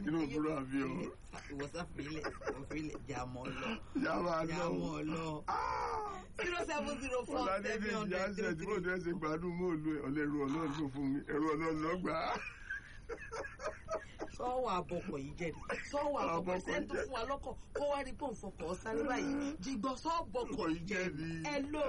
inú òbúrò àbí o ìwọ̀sán fìlẹ̀ òfìlẹ̀ jàmọ́ lọ yàrá lọ jàmọ́ lọ zero seven zero four ọ̀làdédé seven ìyá hundred ṣe tí mo three dẹ́ ṣe gbádùn mọ́ọ̀lù ẹ̀ ọ̀lẹ́ ẹ̀rù ọlọ́run ló fún mi ẹ̀rù ọlọ́run ló gbà á. sọ́wọ́ àbọ̀kọ̀ yìí jẹ́ ni sọ́wọ́ àbọ̀kọ̀ Àbọ̀kọ̀ ṣé tó jẹ́. fún wa lọ́kọ̀ kó wá rí pò ń fọkọ̀ sáré báyìí jìgbọ́ sọ́ọ̀bọ̀kọ̀ yìí jẹ́ ni hello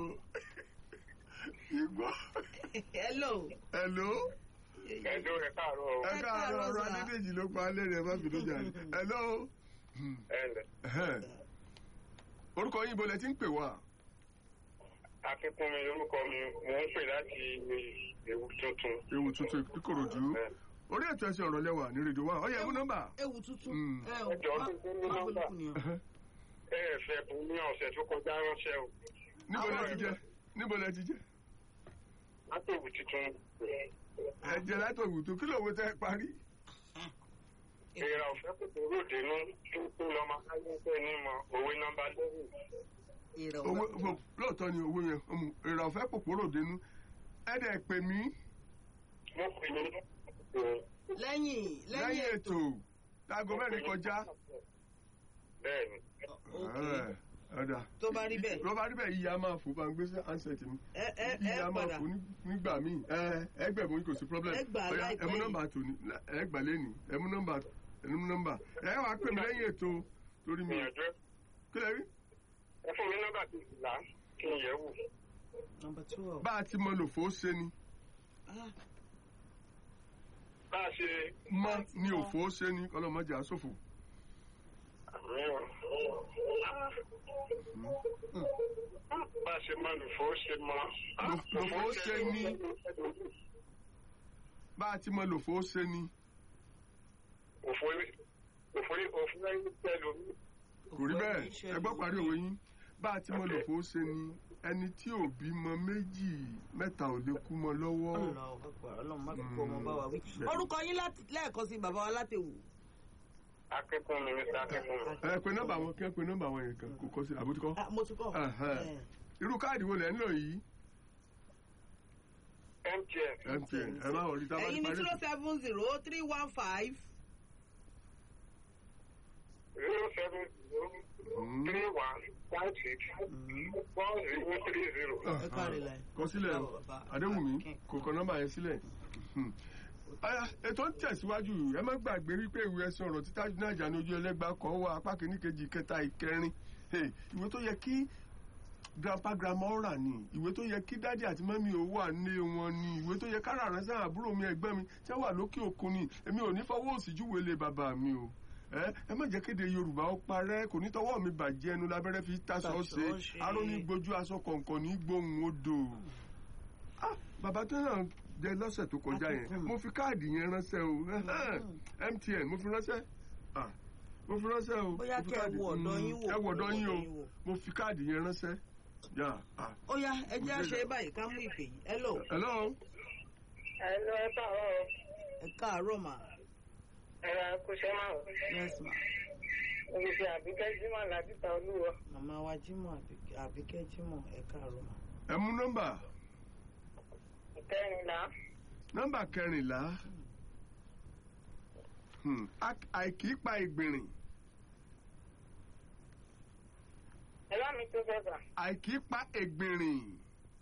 Ìgbọ́. hello Hello. ẹjọ́ rẹ̀ káàárọ̀ o. Ẹ Ẹ káàárọ̀ káàárọ̀ ọ̀rọ̀ sà. Adédèjì ló pa alẹ́ rẹ̀ má fi lójà rẹ̀. Hello. ẹ ǹlẹ́ Ẹhẹ́n. Orúkọ yín bolẹ̀ tí ń pè wá. akínkúnmi lórúkọ mi mò ń pè láti ewu tuntun. Ewu tuntun Ìkòròdú. Orí ètò ẹ̀sìn ọ̀rọ̀ lẹ́wà ní rédíò wa. Ọ̀yẹ̀ mú nọ́mbà. ewu tuntun Mm. ẹ ò Ẹjọ́ má tó kún ní má nọ́mbà. bolùkù ni o. Ẹhẹ́n. ẹ ẹ fẹ́ bùn ní ọ̀sẹ̀ tó kọjá ránṣẹ́ o. Níbo lẹ ti jẹ? Níbo lẹ ti jẹ? láti ewu tuntun. Ẹ jẹ látọ̀ ìwùtò kí lóòwe tẹ́ parí. ìrà òfẹ́ kòkòrò ròdìnú tó tó lọ́mọ káyọ̀ pé ní mọ òwe nọ́mbà lẹ́yìn. ìrọ̀ Owó owó- lóòótọ́ ni owó yẹn. ọmọ Èrè ọ̀fẹ́ pòpòrò dénú. Ẹ dẹ̀ pè mí mo pè ní lẹ́yìn lẹ́yìn lẹ́yìn ètò. Láago mẹ́rin kọjá. bẹ́ẹ̀ ni. ok Ẹ, Ọ̀dà. tó bá rí bẹ́ẹ̀ ló bá rí bẹ́ẹ̀ yíya máa fò bá ń gbé sí ansẹ̀tì mi ẹ ẹ ẹ yíya máa padà fò ní- nígbà míì ẹ ẹgbẹ̀mú kò sí problem Ẹ gbà Ọ̀yá, láìpẹ́ ẹ mú yìí. nọ́mbà tòní ẹ gbà lẹ́nìí ẹ mú nọ́mbà ẹ mú nọ́mbà ẹ wàá pè mí lẹ́yìn ètò torí mi ìyànjú ẹ kí lẹ rí ẹ fún mi nọ́mbà kejìlá kí n yẹ̀ wò. number twelve bá a ti mọ lòfò ó ṣe ni ah bá a ṣe mọ ni òfò ó ṣe ni ọlọmọdé àsòfò bá a ṣe máa lùfọ́ ṣe mọ́. Lùfọ́ ó ṣe ní. bá a ti mọ lòfò ó ṣe ni òfòrí òfòrí òfòrí pẹ̀lú kò rí bẹ́ẹ̀ ẹ gbọ́ parí òwe yín bá a ti mọ lòfò ó ṣe ni ẹni tí ò bímọ méjì mẹ́ta ò lè kú mọ́ lọ́wọ́. ọlọ́run má fi kó ọmọ bá wa wí. orúkọ yín láti lẹ́ẹ̀kan sí bàbá wa látẹ̀wò. akẹ́kọ̀ọ́ mi mr akẹ́kọ̀ọ́ mi. ẹ pe nọ́mbà wọn kí ẹ pe nọ́mbà wọn yẹn kan kò kọ sí àbójúkọ. Ah, mo ti kọ́. Ẹhẹ́n. irú káàdì wo lẹ ń lò yìí mtn mtn ẹ má wọlé tábà ẹ̀yin ní parí. zero seven zero three one five zero seven zero three one five six four zero three zero. Ẹ káre láì. kọ sílẹ̀ o. Bàbá, bàbá. Adéwùmí Akin. kò kọ nọ́mbà yẹn sílẹ̀. Hmm. Aya, ètò ń tẹ̀síwájú ẹ má gbàgbé wípé ìwé ẹsẹ̀ ọ̀rọ̀ títà nájà ní ojú ẹlẹ́gbàá kan wà apá kìíní kejì kẹta ìkẹrin Hey, ìwé tó yẹ kí grandpa grandma ó rà ní ìwé tó yẹ kí dádì àti mọ́mí ò wà ní wọn ní ìwé tó yẹ kára ránṣẹ́ àbúrò mi ẹ̀gbọ́n mi tí wọ́n wà lókè òkun ni èmi ò ní fọwọ́ òsì júwe lé bàbá mi o ẹ ẹ má jẹ́ kéde yorùbá ó parẹ́ kò ní tọwọ́ mi bàjẹ́ ẹnu lábẹ́rẹ́ fi taṣọ Taṣọ ṣe ṣe. aró ní gbójú aṣọ kọ̀ọ̀kan ní gbóhùn odò ah bàbá tó náà jẹ lọ́sẹ̀ tó kọjá yẹn Akínkùn. mo fi káàdì yẹn ránṣẹ́ o mtn mo fi ránṣẹ́ ah mo fi ránṣẹ́ o Bóyá mo fi kẹ́ ẹ káàdì- wo ọ̀dọ̀ Mm, yín wò, ẹ wọ ọ̀dọ̀ ẹ yín wo o ọ̀dọ̀ yín wò. mo fi káàdì yẹn ránṣẹ́ yà ah ó yá ẹ jẹ́ àṣẹ báyìí ká mú ìpè yìí. hello hello ẹ lọ ẹ káàárọ̀ ẹ káàárọ̀ mà ẹ ra kúṣẹ́ máa wọ̀. yes ma mo fi àbíkẹ́ jimá làbíta olúwa. màmá wa Jímọ̀ Àbíkẹ́- Àbíkẹ́ Jímọ̀ ẹ káàárọ̀ mà. ẹ mú nọ́mbà kẹrìnlá nọ́mbà kẹrìnlá Hmm, ak- àìkí pa ìgbìnrìn ẹ bá mi tó sọ́sà. àìkí pa ìgbìnrìn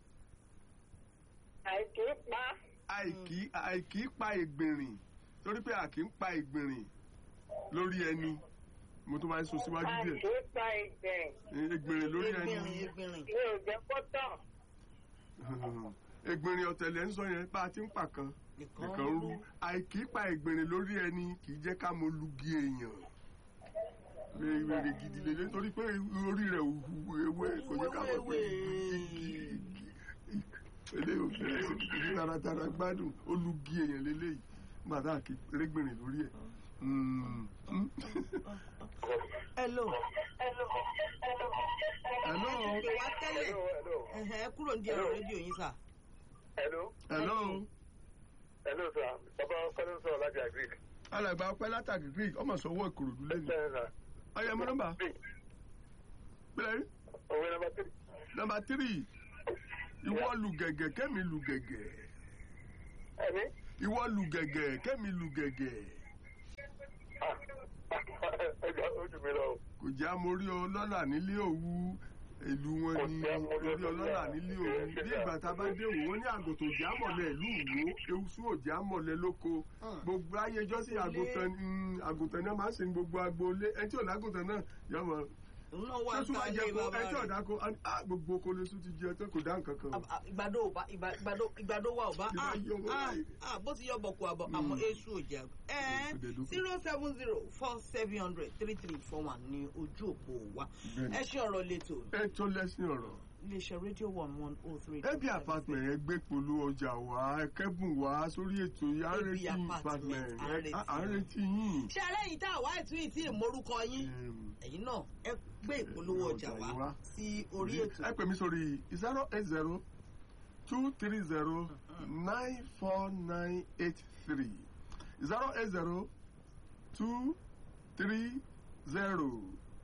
àìkí pa àìkí àìkí pa ìgbìnrìn torí pé àkí ń pa ìgbìnrìn lórí ẹni mo tó bá ń sọ síwájú díẹ̀ àìkí pa ìgbẹ̀yìn ìgbìnrìn lórí ẹni egbìnrin egbìnrin mi ò jẹ́ kọ́tọ̀. ìgbìnrin ọ̀tẹ̀lẹ̀ ń sọ yẹn bá a ti ń pa kan nìkan nìkan rú àìkí pa ìgbìnrin lórí ẹni kì í jẹ́ ká mo lugi èèyàn wèrè gidi lélẹ̀ nítorí pé orí rẹ̀ ò hu ewé kò jẹ́ ká mọ̀ pé igi eléyìí ò fẹ́rẹ̀ sí kìkì taratara gbádùn ó lugi èèyàn lélẹ́yìí nígbà tá a kì í régbìnrin lórí ẹ̀. Mm. Mm. hello Hello. ìpè wá tẹ́lẹ̀ ẹ̀hẹ̀, ẹ kúrò ní ẹ̀rọ rédíò yín sà. hello Hello. hello sir bàbá kọ́lé ń sọ̀rọ̀ láti agric. alàgbà ọpẹ́ látàkì greek ọmọ sọwọ́ ìkòròdú lẹ́nu bẹ́ẹ̀ sà. ọyẹ mú nọ́mbà pẹ̀lẹ́ rí òwe nọmba three. nọ́mbà tírì ìwọ lu gẹ̀gẹ̀ kẹ́mi lu gẹ̀gẹ̀ ẹni ìwọ lu gẹ̀gẹ̀ kẹ́mi lu gẹ̀gẹ̀ ẹjọ́ ojú mi lọ. kò já mórí ọlọ́là nílé òwu ìlú wọn Kò ni já mórí orí ọlọ́là ọlọ́là nílé nílé òwu òwu. bí ìgbà tá a bá dé òwò wọn ní àgùntò òjá mọ̀lẹ́ ìlú ìwó ewúsú òjá mọ̀lẹ́ lóko Hmm. gbogbo ayéjọ́ sí àgùntàn mm, àgùntàn náà máa ń sin gbogbo agboolé ẹni tí ò lágùntàn náà yọ mọ òun náà wà tó tún wá ń jẹ ta kó ilé ẹni tí bàbá ọ̀dà kó á gbogbo kólésù ti jẹ tó kò dá nǹkan kan. Ab- ab- ìgbàdo ò bá ìgbà- ìgbàdo ìgbàdo wa ò bá Ìgbà ah, yọ ọmọ ah, báyìí. ah, bó ti yọ bọ̀kù àbọ̀ Mm. àmọ́ èṣù ò jà ẹ́ Kò dẹ̀ dúkù. zero seven zero four seven hundred three three four one ní ojú òpó wa Bẹ́ẹ̀ni. ẹ ṣe ọ̀rọ̀ lẹ́tọ̀ ẹ tó lẹ́sìn ọ̀rọ̀. iléeṣẹ́ rédíò one one oh three. ẹbí apartment yẹn gbé polo ọjà wá ẹkẹbùn wá sórí ètò yìí à ń Ẹbí retí apartment, apartment à ń retí. ẹ- à ń retí yín. ṣé ẹlẹ́yìn tá àwa ètò yìí tí ìmọ̀rúkọ yín Em, ẹ̀yin náà ẹ gbé ìpolówó ọjà Ọjà wá wá. sí orí ètò ẹ pè mí sórí zero eight zero two three zero nine four nine eight three zero eight zero two three zero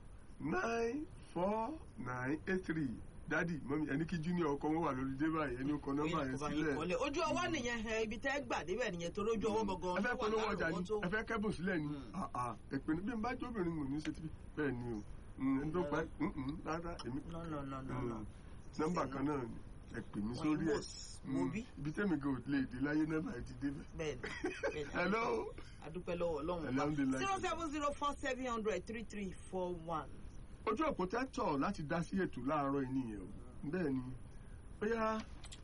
nine four nine eight three dadi mọ́mí ẹni kí junior ọkọ wọn wà lórí dé báyìí ẹni ó kọ nọ́mbà yẹn sílẹ̀. ìkọlẹ̀ ojú ọwọ́ nìyẹn ẹ, ibi tẹ́ gbà débẹ̀ nìyẹn torí ojú ọwọ́ ẹ gangan fẹ́ polówó ọjà ni tó ẹ fẹ́ kẹ́bùn sílẹ̀ ni Mm. Ah, ah, ẹ pinnu bí n bá jóbìnrin mò ní ṣe tí bẹ́ẹ̀ ni o Mm, ẹni tó pa ẹ́ mm, mm, rárá èmi no no no no no Mm, nọ́mbà kan náà ni ẹ pè mí sórí ẹ̀ mo Mm, bí ibi tẹ́mi gan ò lè dé láyé nọ́mbà ẹ ti débẹ̀. bẹ́ẹ̀ ni bẹ́ẹ̀ ni. hello adúpẹ́ lọ́wọ́ ọlọ́run Alhamdulillah. zero seven zero four seven hundred three three four one. ojú òpó tẹ́tọ̀ láti dá sí ètò láàárọ̀ yìí nìyẹn o bẹ́ẹ̀ ni bóyá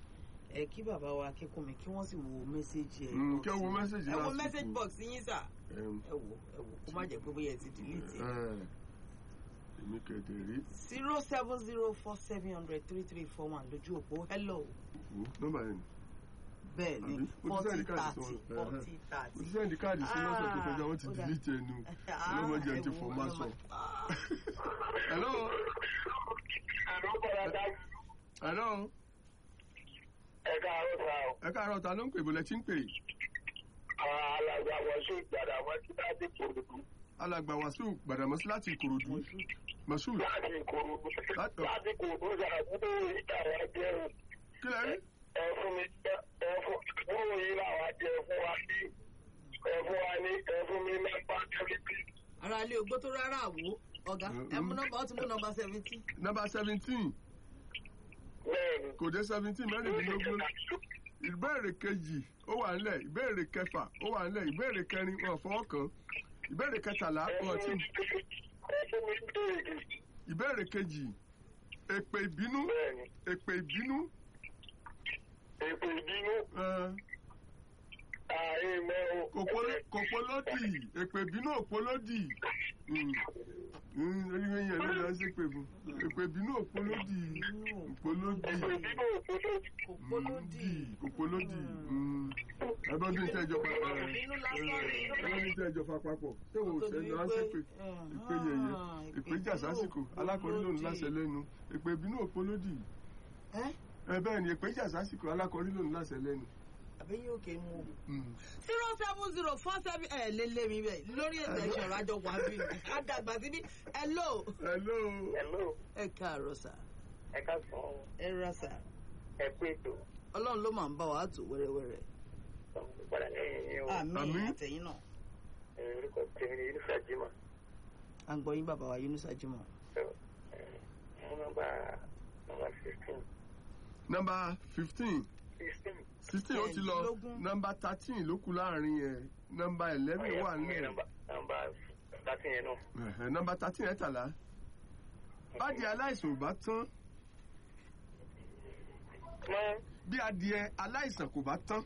ẹ kí bàbá wa kíkún mi kí wọ́n sì wo mẹ́sẹ̀gì ẹ̀ Mm, box kí wọ́n wo yín. message ẹ wo lásìkò. mẹ́sẹ̀gì box yín sà em, ẹ wò ẹ wò kó má jẹ́ pé bóyá ẹ ti delete ẹ̀. ẹ, èmi kẹ̀dẹ̀ rí zero seven zero four seven hundred three three four one lójú òpó hello wo nọ́mbà yẹn ni. bẹ́ẹ̀ ni Àbí? Mo ti forty send káàdì thirty sí wọn. forty mo thirty. ti sẹ́ndì káàdì sí lọ́sẹ̀ tó kọjá wọ́n ti Ah, ó dà. delete ẹnu Ah, ọlọ́mọdé ẹ ti wò, fọ́ máa sọ. ọlọ́mọ- Ah. hello àlọ́ bọ̀dá dájú hello ẹ káàárọ̀ sá o. ẹ káàárọ̀ ta ló ń pè bọ́lẹ̀ tí ń pè àwọn alàgbà wọn ṣe ìgbàdà wọn ti láti kòròdú alàgbà wàsíù gbàdàmọ́sí láti ìkòròdú mọ̀sùl láti kòròdú Láti- láti kòròdú ṣàkóso ìta wa jẹ́ o. kí lẹ́ rí ẹ fún mi ẹ fún kúrò yìí làwọn jẹ fún wa ní ẹ fún wa ní ẹ fún mi nọ́mbà tẹlifí. ara ilé ogbó tó rárá àwò ọ̀gá ẹ mú nọ́mbà ó ti mú nọ́mbà seventeen. nọ́mbà seventeen bẹ́ẹ̀ni. kò dé seventeen mẹ́rìndínlógún ìbéèrè kejì ó wà nílẹ̀ ìbéèrè kẹfà ó wà nílẹ̀ ìbéèrè kẹrin wọn fọwọ́ kàn ìbéèrè kẹtàlá ẹ wọn fún ti mi ẹ fún mi béèrè. ìbéèrè kejì èpè ìbínú bẹ́ẹ̀ni. èpè ìbínú èpè ìbínú ẹ, ààyè mọ́ o. kòpó- kòpólódì èpè ìbínú òpólódì oníwèé yẹn ló lọ sí pè fún èpè ìbínú òpólódì òpólódì èpè ìbínú òpópó. òpólódì òpólódì ẹgbẹ́ bí n tẹ́ ìjọba Ìbínú lásán ni. ẹgbẹ́ bí n tẹ́ ìjọba papọ̀ ṣé o Tó sẹ́ni di wá sí wípé, pé ah, ìpè yẹyẹ ìpè jà ìbínú sásìkò alákọ̀ọ́rí lòun òpólódì. láṣẹ lẹ́nu ìpè ìbínú òpólódì ẹ́ ẹ bẹ́ẹ̀ ni ìpè jà sásìkò alákọ̀ọ́rí lòun láṣẹ lẹ́nu. àbẹ́yẹ òkè mú o. Mm. zero seven zero four seven ẹ lé lé mi bẹ́ẹ̀ lórí ètò ìṣòro àjọ wà bí àdàgbà síbí hello hello hello ẹ káàárọ̀ sà ẹ ká sàn án ẹ rà sà ẹ pé ètò ọlọ́run ló máa ń bá wa tó wẹ́rẹ́wẹ́rẹ́ padà lẹ́yìn yín o. àmì Àmín. àtẹ̀yìn náà ẹ orúkọ tèmi ni irúfẹ́ jimá. à ń gbọ́ yín bàbá wa Yunusa Jimoh. mú nọ́mbà nọ́mbà sixteen. nọ́mbà fifteen sixteen. sixteen ó ti lọ Ẹ̀ẹ́dínlógún. nọ́mbà thirteen ló kù láàrin yẹn nọ́mbà eleven wà nílẹ̀ nọ́mbà nọ́mbà thirteen yẹn náà. Ẹ̀hẹ̀, nọ́mbà thirteen ẹ̀tàlá bádìí aláìsàn ò bá tán mọ́ bí adìẹ aláìsàn kò bá tán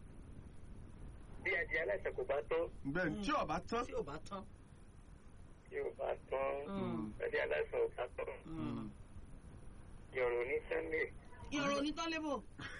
bí adìẹ aláìsàn kò bá tán bẹ́ẹ̀ ni tí ò bá tán tí ò bá tán. yóò bá tán Mm. adìẹ aláìsàn ò bá tán Mm. yọ̀rọ̀ ní sunday. ìròyìn onítọ́lébò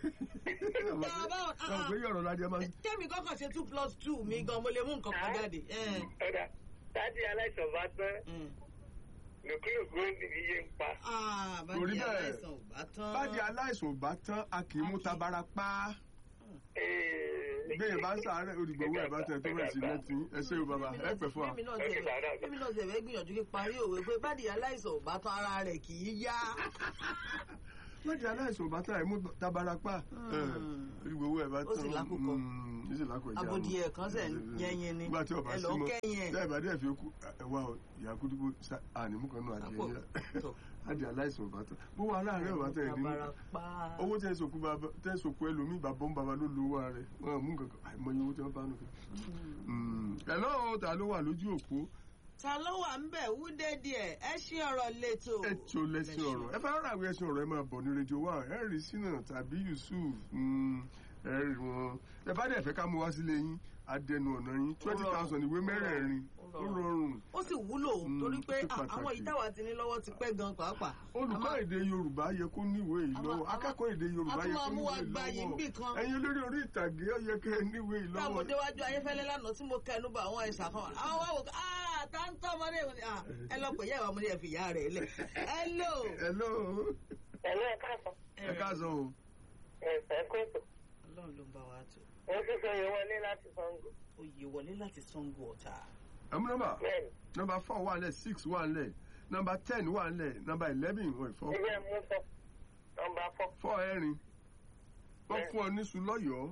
ọ̀rọ̀ pé yọ̀rọ̀ ládìẹ máa ń tẹ́mi kọ́kọ́ ṣe two plus two mi gan mo lè mú nǹkan kan jáde. ẹ̀, ọ̀dà tádìẹ aláìsàn bá tán ẹ̀. lòkúlòkú ní iye ń pa. Ah, Kò rí bádìí bẹ́ẹ̀. aláìsàn ò bá tán. bádìí aláìsàn ò bá tán a kì í mú tabara pa gbẹ̀yìn bá ń sàárẹ̀ olùgbòwò ẹ̀ bá tẹ̀ tó bẹ̀ sí lẹ́tí ẹ ṣé o bàbá ẹ pẹ̀ fún wa. Èmi náà ṣe èmi náà ṣe fẹ́ gbìyànjú kí parí òwe pé bádìí aláìsàn ò bá tán ara rẹ̀ kì í yá. láti aláìsàn bàtà ẹ̀ mú tabarapá ìgbòho ẹ̀ bá Ó sì lákòókò. ó sì lákòókò ìjà Abodi ẹ̀ kan sẹ̀ yẹyin ni. nígbà tí ọba Ẹ sí lọ mọ́ kẹ́yìn ẹ̀. tẹ́ ìbàdí ẹ̀ fi kú ẹ̀wà ìyá kúdúgbò ànímú kan náà adìẹ Àpò. yẹn Tọ̀. adìẹ aláìsàn bàtà bó wà láàárẹ̀ bàtà ẹ̀ nínú Tabarapá. owó tẹ́ sòkú bàbá tẹ́ sòkú ẹlòmíì bàbá ń bàbá ló lo owó rẹ̀ wọn mú nǹkan kan àìmọye owó tí wọ́n bá nù. ẹ̀ lọ́wọ́ ta ló wà lójú òpó ta ló wà ń bẹ̀ wúdé díẹ̀ ẹ ṣí ọ̀rọ̀ lẹ́tọ̀. ètò lẹ́sìn ọ̀rọ̀ ẹ fẹ́ rà wí ẹ̀sìn ọ̀rọ̀ ẹ máa bọ̀ ní rédíò wa ẹ rí sínà tàbí Yusuf mm, ẹ rí wọn ẹ bá dẹ̀ fẹ́ ká mú wá sílé yín adẹnu ọ̀nà yín twenty thousand ìwé mẹ́rẹ̀ẹ̀rin ó rọrùn ó sì wúlò Mm, torí pé ó ṣe ah, pàtàkì. àwọn ìtawà ti ní lọ́wọ́ ti pẹ́ gan pàápàá. olùkọ́ èdè Yorùbá yẹ kó níwèé yìí Àmọ́- lọ́wọ́ àmọ́- akẹ́kọ̀ọ́ èdè Yorùbá a tún yẹ máa kó mú wa níwèé gba yìí lọ́wọ́ níbì kan. ẹ̀yin olórí orí ìtàgé ó yẹ kẹ́ ẹ níwèé yìí táwọn lọ́wọ́ déwájú ayéfẹ́lẹ́ lánàá tí mo kẹnu bá àwọn ẹ̀sà kan wà. àwọn wá wò ká ah tá ń tọ́ ọmọdé ìwọ̀n ni ah ẹ lọ pè yá ìwà ọmọdé ẹ fi ìyá rẹ̀ lẹ̀. hello. hello Ẹ̀lú ẹ̀ka àtọ̀. ẹ káàsán o Ẹ̀fẹ̀ kóòtù. ọlọ́run ló ń bá wa tó. Wọ́n tún sọ yẹn wọlé láti Sango. oyè wọlé láti Ṣàngó Ọ̀tà. ẹ̀mú nọ́mbà Bẹ́ẹ̀ni, nọ́mbà four wà lẹ̀ six wà lẹ̀ nọ́mbà ten wà lẹ̀ nọ́mbà eleven wọ̀ ìfọ́ ilé mú fọ́. Nọmba fọ́. fọ́ ẹ̀rin wọ́n fún ọ níṣu lọ́yọ̀ọ́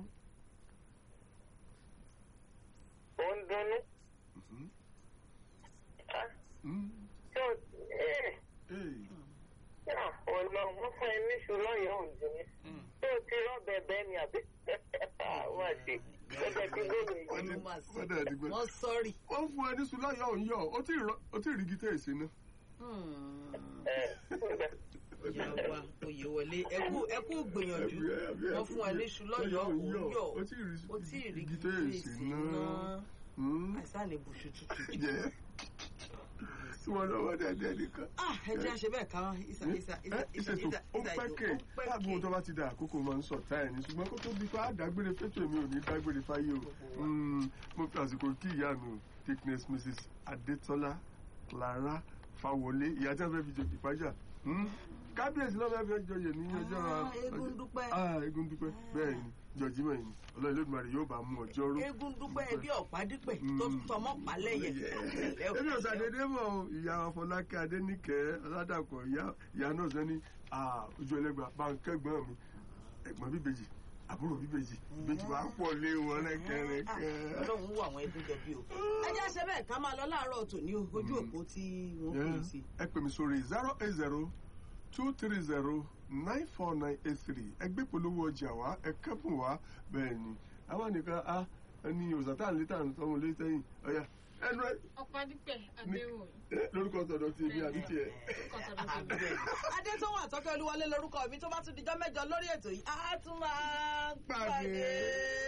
Ó ń dunnú. Mhm. Ah, Mm. Ṣé o ẹ̀ Ee. yà ò lọ wọ́n fún ẹ níṣu lọ́yọ̀ọ́ òǹdó ni. Ṣé o ti rọ́bẹ̀ bẹ́ẹ̀ ni àbí? Àwọn àti gẹ́gẹ́ bí gómìnà yìí. Wọ́n ní- Wọ́n máa wọ́n dẹ̀ dìgbẹ́. wọ́n sọ́ọ̀rì. wọ́n fún ẹ níṣu lọ́yọ̀ọ́ òun yọ̀ ó tí ì rọ- ó tí ì rí gítẹ́ èsì náà. Ẹ̀ ǹjẹ́. ìyá wa oyè wọlé ẹkú ẹkú gbìyànjú wọ́n fún ẹ níṣu lọ́yọ̀ọ́ òun yọ̀ ó tí ì rí ó tí ì rí gítẹ́ èsì gírèsì náà. náà Mm. àìsàn ní bùṣù tútù. Jẹ́ tí wọ́n lọ́wọ́ dẹ́dẹ́ nìkan. ah ẹ jẹ́ àṣẹ bẹ́ẹ̀ ká ìsà ìsà ìsà ìsà ìṣètò ìsà ó pẹ́ kè láàbùn tó bá ti dà àkókò máa ń sọ táyà ní ṣùgbọ́n kó tó di pa àdágbére fẹ́tò mi ò ní dágbére fáyé o Mm, mo fi àsìkò kí ìyá mi o thickness mrs adetola clara fawọlé ìyá tí wọ́n fẹ́ fi jẹ ìfájà kábíyèsí náà fẹ́ fẹ́ jọyè ní ọjọ́ Ah, eégún dúpẹ́. ah eégún dúpẹ́ bẹ́ẹ̀ ni jọjímọ̀ yìí ọlọ́run Olódùmarè yóò bá mú ọjọ́ rú eégún dúpẹ́ ẹbí ọ̀pá dípẹ́ tó tọmọ́ pálẹ̀yẹ. èmi ò sàdédé mọ̀ o ìyá Fọlákẹ́ Adéníkẹ́ Ọládàpọ̀ ìyá ìyá náà sọ ní ojú ẹlẹ́gbà báńkẹ́gbọ́n mi ẹ̀gbọ́n bíbejì àbúrò bíbejì bíbejì wàá pọ̀ lé wọn rẹ́kẹrẹ́kẹ́. ọlọ́run wọ àwọn ẹbí jọ bí o. ẹ jẹ́ àṣẹ bẹ́ẹ̀ ká máa lọ láàárọ̀ tòní o ojú òpó tí wọ́n pè é sí. ẹ pè mí sórí zero eight zero two three zero nine four nine eight three ẹgbẹ́ polówó ọjà wa ẹ kẹ́bùn wa bẹ́ẹ̀ ni àwọn nìkan a ẹni òsàtà létà ń sọmọ létẹ́yìn ọ̀yà ẹnu ẹ ọ̀pádípẹ̀ adéwòye ẹ, lórúkọ tọ̀dọ̀ tí èmi àbí tiẹ̀. kọ̀tàdọ́tò adétọ́wọ́ àtọ́kẹ́ olúwọlé lórúkọ mi tó bá tún dijọ́ mẹ́jọ lórí ètò yìí á tún máa Pàdé. pàdé.